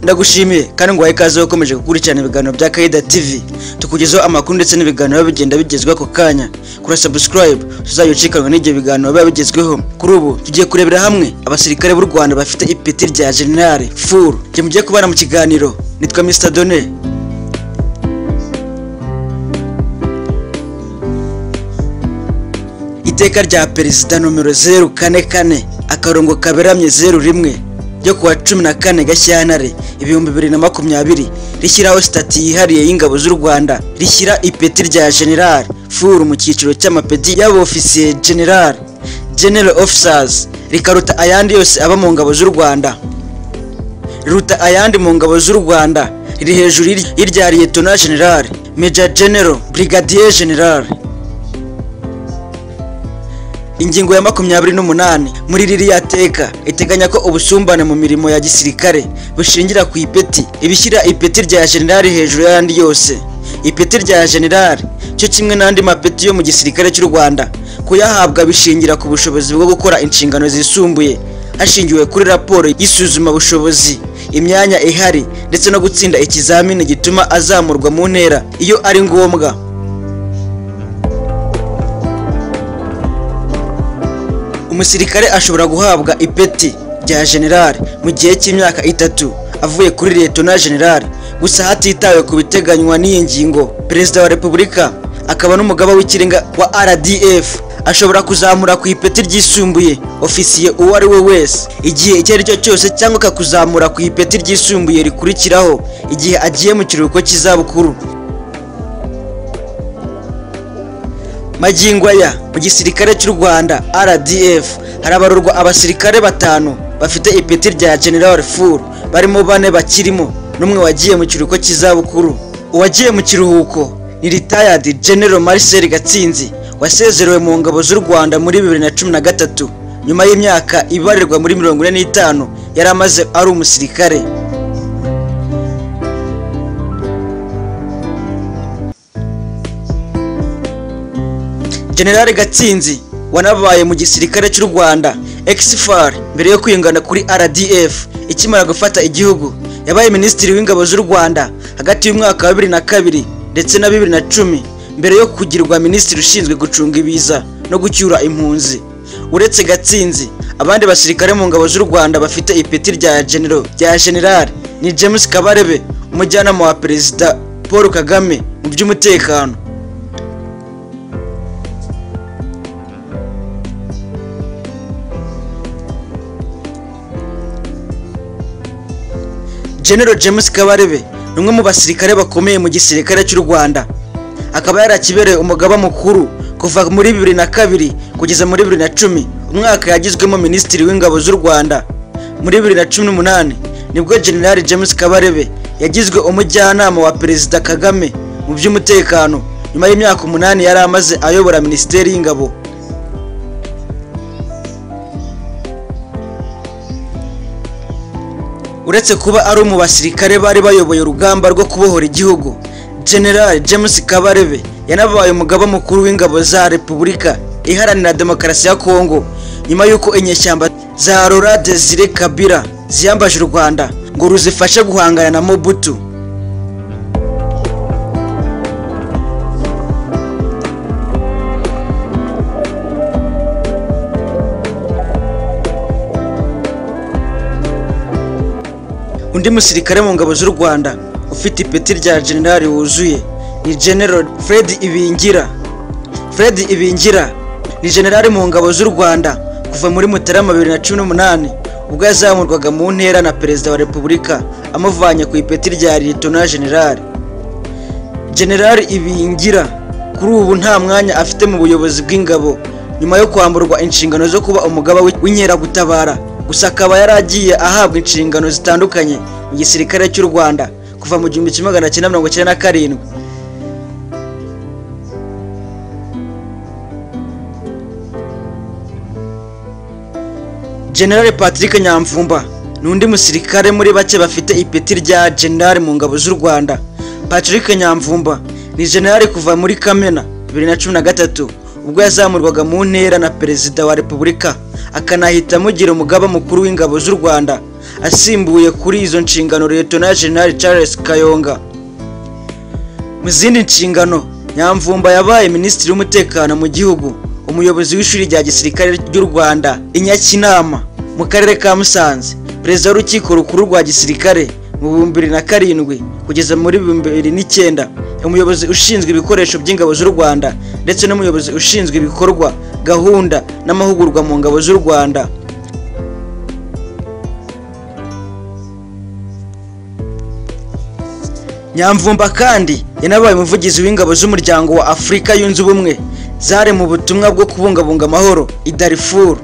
ndagushimiye kandi ngo ikaze ukomeje gukurikirana ibiganiro bya kayida tv tukugezaho amakuru ndetse n'ibiganiro biba bigenda bigezweho ako kanya kuri subscribe tuzajya ucikanwa n'ibyo biganiro biba bigezweho kuri ubu tugiye kurebera hamwe abasirikare b'u rwanda bafite ipeti rya generale furu njye mugiye kubana mu kiganiro nitwa mr done iteka rya perezida nomero zeru kane kane akarongo kaberamye zeru rimwe ryo kuwa cumi na kane gashyantare ibihumbi bibiri na makumyabiri rishyiraho sitati yihariye y'ingabo z'u rwanda rishyira ipeti rya general furu mu cyiciro cy'amapeti y'abofisiye general general officers rikaruta ayandi yose aba mu ngabo z'u rwanda riruta ayandi mu ngabo z'u rwanda riri hejuru y'irya liyetona general major general brigadier general ingingo ya makumyabiri n'umunani muri ririya teka iteganya ko ubusumbane mu mirimo ya gisirikare bushingira ku ipeti ibishyira ipeti rya generali hejuru y'ayandi yose ipeti rya generali cyo kimwe n'andi mapeti yo mu gisirikare cy'u rwanda kuyahabwa bishingira ku bushobozi bwo gukora inshingano zisumbuye hashingiwe kuri raporo y'isuzuma bushobozi imyanya ihari ndetse no gutsinda ikizamini gituma azamurwa mu ntera iyo ari ngombwa umusirikare ashobora guhabwa ipeti rya generali mu gihe cy'imyaka itatu avuye kuri liyetona generali gusa hatitawe ku biteganywa n'iyi ngingo perezida wa repubulika akaba n'umugaba w'ikirenga wa rdf ashobora kuzamura ku ipeti ryisumbuye ofisiye uwo ari we wese igihe icyo ari cyo cyose cyangwa akakuzamura ku ipeti ryisumbuye rikurikiraho igihe agiye mu kiruhuko cy'izabukuru magingo aya mu gisirikare cy'u rwanda rdf harabarurwa abasirikare batanu bafite ipeti rya general fur barimo bane bakirimo n'umwe wagiye mu kiruhuko cy'izabukuru uwagiye mu kiruhuko ni retired general marcel gatsinzi wasezerewe mu ngabo z'u rwanda muri bibiri na cumi na gatatu nyuma y'imyaka ibarirwa muri mirongo ine n'itanu yari amaze ari umusirikare generali gatsinzi wanabaye mu gisirikare cy'u rwanda exfar mbere yo kwiyungana kuri rdf ikimara gufata igihugu yabaye minisitiri w'ingabo z'u rwanda hagati y'umwaka wa bibiri na kabiri ndetse na bibiri na cumi mbere yo kugirwa minisitiri ushinzwe gucunga ibiza no gucyura impunzi uretse gatsinzi abandi basirikare mu ngabo z'u rwanda bafite ipeti rya genero rya generali ni james kabarebe umujyanama wa perezida paul kagame mu by'umutekano general james kabarebe ni umwe mu basirikare bakomeye mu gisirikare cy'u rwanda akaba yarakibereye umugaba mukuru kuva muri bibiri na kabiri kugeza muri bibiri na cumi umwaka yagizwemo minisitiri w'ingabo z'u rwanda muri bibiri na cumi n'umunani nibwo general james kabarebe yagizwe umujyanama wa perezida kagame mu by'umutekano nyuma y'imyaka umunani yari amaze ayobora minisiteri y'ingabo uretse kuba ari mu basirikare bari bayoboye urugamba rwo kubohora igihugu general james kabarebe yanabaye umugaba mukuru w'ingabo za repubulika iharanira demokarasi ya kongo nyuma y'uko inyeshyamba za rora desire kabira ziyambaje u rwanda ngo ruzifashe guhangana na mobutu undi musirikare mu ngabo z'u rwanda ufite ipeti rya generali wuzuye ni general fred ibingira fred ibingira ni generali mu ngabo z'u rwanda kuva muri mutarama bibiri na cumi n'umunani ubwo yazamurwaga mu ntera na perezida wa repubulika amuvanye ku ipeti rya liyetona generali generali ibingira kuri ubu nta mwanya afite mu buyobozi bw'ingabo nyuma yo kwamburwa inshingano zo kuba umugaba w'inkeragutabara gusa akaba yari agiye ahabwa inshingano zitandukanye mu gisirikare cy'u rwanda kuva mu gihumbi kimwe magana cyenda mirongo icyenda na karindwi generale patrick nyamvumba ni undi musirikare muri bake bafite ipeti rya generale mu ngabo z'u rwanda patrick nyamvumba ni generale kuva muri kamena bibiri na cumi na gatatu ubwo yazamurwaga mu ntera na perezida wa repubulika akanahita amugira umugaba mukuru w'ingabo z'u rwanda asimbuye kuri izo nshingano Lieutenant General Charles Kayonga mu zindi nshingano nyamvumba yabaye minisitiri w'umutekano mu gihugu umuyobozi w'ishuri rya gisirikare ry'u rwanda i nyakinama mu karere ka musanze perezida w'urukiko rukuru rwa gisirikare mu bihumbi bibiri na karindwi kugeza muri bihumbi bibiri n'icyenda umuyobozi ushinzwe ibikoresho by'ingabo z'u rwanda ndetse n'umuyobozi ushinzwe ibikorwa gahunda n'amahugurwa mu ngabo z'u rwanda nyamvumba kandi yanabaye umuvugizi w'ingabo z'umuryango wa afurika yunze ubumwe zari mu butumwa bwo kubungabunga amahoro i darifuru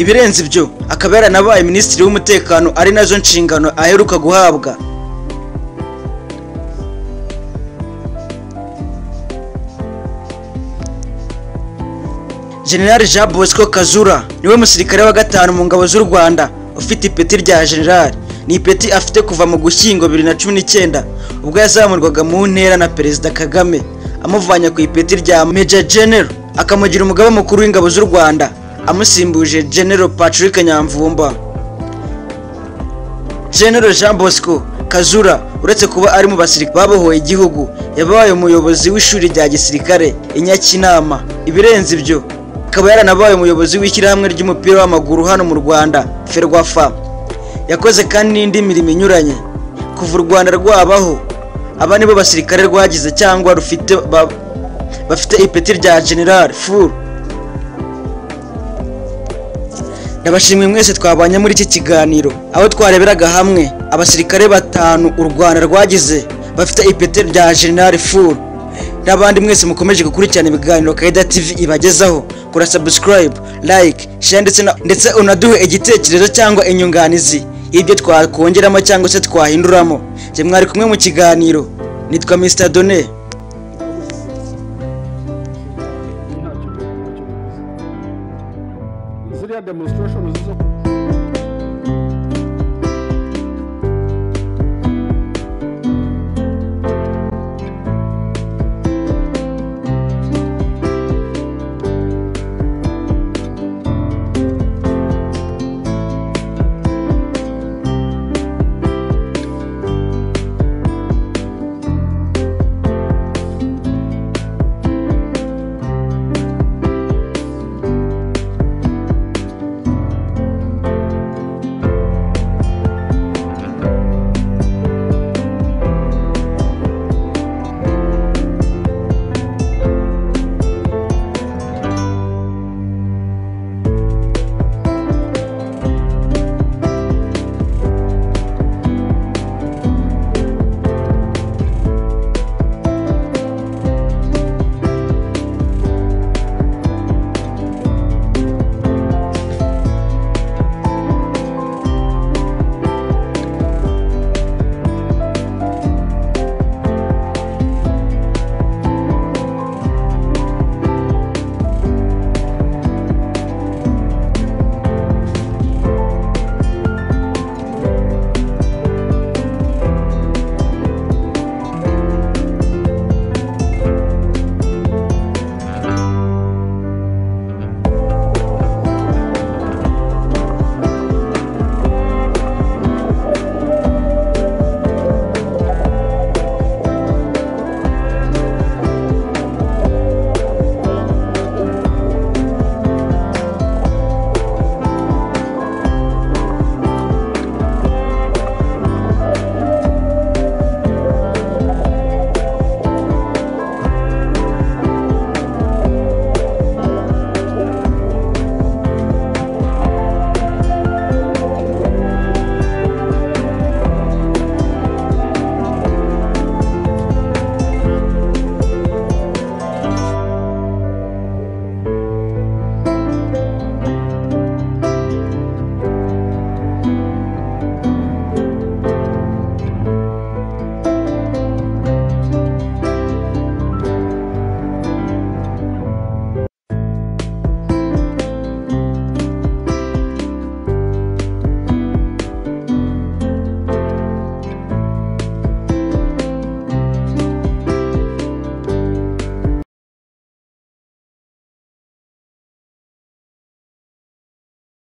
ibirenze ibyo akaba yaranabaye minisitiri w'umutekano ari nazo nshingano aheruka guhabwa generali jean bosco kazura niwe musirikare wa gatanu mu ngabo z'u rwanda ufite ipeti rya generali ni ipeti afite kuva mu gushyingo bibiri na cumi n'icyenda ubwo yazamurwaga mu ntera na perezida kagame amuvanye ku ipeti rya meja general akamugira umugaba mukuru w'ingabo z'u rwanda amusimbuje general patrick nyamvumba general jean bosco kazura uretse kuba ari mu basirikare babohoye igihugu yabaye umuyobozi w'ishuri rya gisirikare i nyakinama ibirenze ibyo akaba yaranabaye umuyobozi w'ishyirahamwe ry'umupira w'amaguru hano mu rwanda ferwafa yakoze kandi n'indi mirimo inyuranye kuva u rwanda rwabaho aba nibo basirikare rwagize cyangwa rufite ba- bafite ipeti rya general furu ndabashimiye mwese twabanye muri iki kiganiro aho twareberaga hamwe abasirikare batanu u rwanda rwagize bafite ipeti rya general furu n'abandi mwese mukomeje gukurikirana ibiganiro kaida tv ibagezaho kora subscribe like share ndetse na- ndetse unaduhe igitekerezo cyangwa inyunganizi y'ibyo twakongeramo cyangwa se twahinduramo jye mwari kumwe mu kiganiro nitwa mr done ziriya demonstration